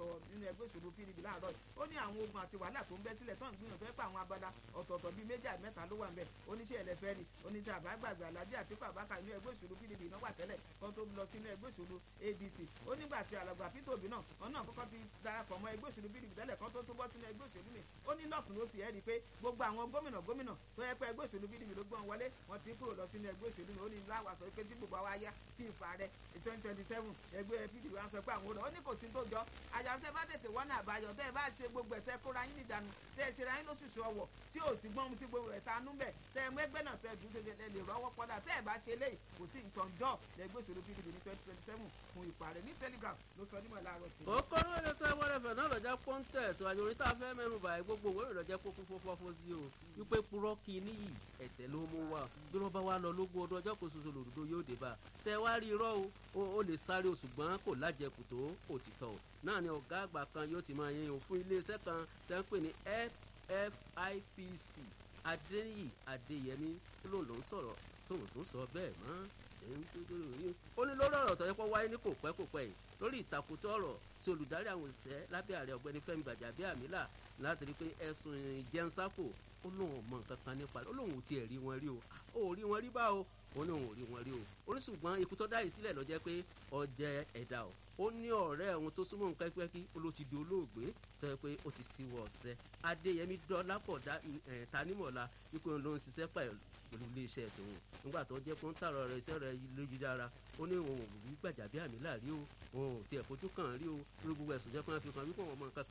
sọ̀rọ̀ nínú ẹgbẹ́ òṣèlú pdp láàárọ̀ ó ní àwọn ogun àti wàhálà tó ń bẹ́ sílẹ̀ tó ń gbìyànjú ẹ̀ pé àwọn abala ọ̀tọ̀ọ̀tọ̀ bíi méjì àti mẹ́ta ló wà ń bẹ̀ oníṣẹ́ ẹlẹ́fẹ́ rí oníṣẹ́ àbágbàgbà alájí àtìkú àbákà inú ẹgbẹ́ òṣèlú pdp náà wà tẹ́lẹ̀ kan tó lọ sínú ẹgbẹ́ òṣèlú adc ó nígbà tí alàgbà peter obi náà wọn náà kọ́kọ́ ti darapọ̀ mọ́ ẹgbẹ́ òṣèlú pdp tẹ́lẹ̀ kan tó tó bọ́ sínú ẹgbẹ́ òṣèlú mi ó ní lọ́ọ̀tún ló sì ẹ́ rí i pé gbogbo àwọn gómìnà gómìnà tó yẹ pé ẹgbẹ́ òṣèlú pdp ló gbọ́n wọlé wọn ti kúrò lọ sínú ẹgbẹ́ òṣèlú mi ó ní láwà sọ pé tí gbogbo àwa yá tí ìfà rẹ twenty twenty seven ẹgbẹ́ pdp wa sọ pé àwọn olùkọ́ ó ní kò sí tó jọ àyàfẹ́ bá tètè wọ́n náà àbáyọ tẹ́ ẹ bá ṣe gbogbo ẹ̀ tẹ́ kóra yín nídànù tẹ́ ẹ ṣera yín lóṣooṣù ọwọ́ tí ò sí gbọ́n sí gbogbo ẹ̀ tanú bẹ̀ tẹ́ ẹ mẹ́gbẹ́ náà tẹ́ ẹ dùn tẹ́ ẹ lè rọ́wọ́ pọ́dà tẹ́ ẹ bá ṣe léyìí kò sí ìsọ̀njọ́ lẹ́gbẹ́ òṣèlú pdp ní twenty twenty seven fún ìpàrẹ̀ ní telegram ló sọ nímọ̀ láàárọ̀ sí. kókóró ilé sẹ́wọ́n rẹ̀fẹ̀ náà lọ́jà pọ́ńtẹ̀ síwájú orí tá a fẹ́ mẹ́nu báyìí gbogbo òwe ìrọ̀jẹ́ kókó fọ́fọ́ sí o wípé purọ́ kí níyì ẹ̀tẹ̀ ló mú wa bí wọ́n bá wá lọ lógún ọdún ọjọ́ kò ṣoṣo lòdòdó yóò dé bá tẹ wá rí irọ́ o ó lè sáré o ṣùgbọ́n kò lájẹkù tó òtítọ́ o náà ni ọ̀gá àgbà kan yóò ti máa yẹn o fún iléeṣẹ́ kan tẹ́ ń pè ní ffipc adéyí adéyẹmí lóun ló ń sọ̀rọ̀ tóun tó sọ bẹ́ẹ̀ mọ́ ó ní lórí ọ̀rọ̀ tó yẹ kó wáyé ní kò pẹ́ kò pẹ́ yìí lórí ìtakùtọ̀ ọ̀rọ̀ tí olùdarí àwọn òṣìṣẹ́ lábẹ́ ààrẹ ọ̀gbẹ́ni fẹ́mi gbàjàbíàmílà láti rí pé ẹ̀sùn ìjẹunsáfò ó lóun mọ nǹkan kan nípa ó lóun ò tiẹ̀ rí wọn rí o ó rí wọn rí bá o ó ní òun ò rí wọn rí o ó ní ṣùgbọ́n ikú tó dáyìí sílẹ̀ ló jẹ́ pé ọjẹ́ ẹ̀dá o ó ní ọ̀rẹ́ òun tó súnmọ́ nǹkan pẹ́kí ó ló ti di olóògbé tó yẹ pé ó ti síwọ́ ọ̀sẹ̀ adéyẹmí dọ́lápọ̀ tanímọ̀lá wípé òun ló ń ṣiṣẹ́ pẹ̀lú iléeṣẹ́ tòun nígbà tó jẹ́ pé ó ń tààrọ̀ rẹ̀ iṣẹ́ rẹ̀ lójúdára ó ní òun ò rí Gbajabiamila rí o òun ò tiẹ̀ fojú kàn rí o lórí gbogbo ẹ̀sùn jẹ́ pé wọ́n fi kàn wípé òun mọ nǹkan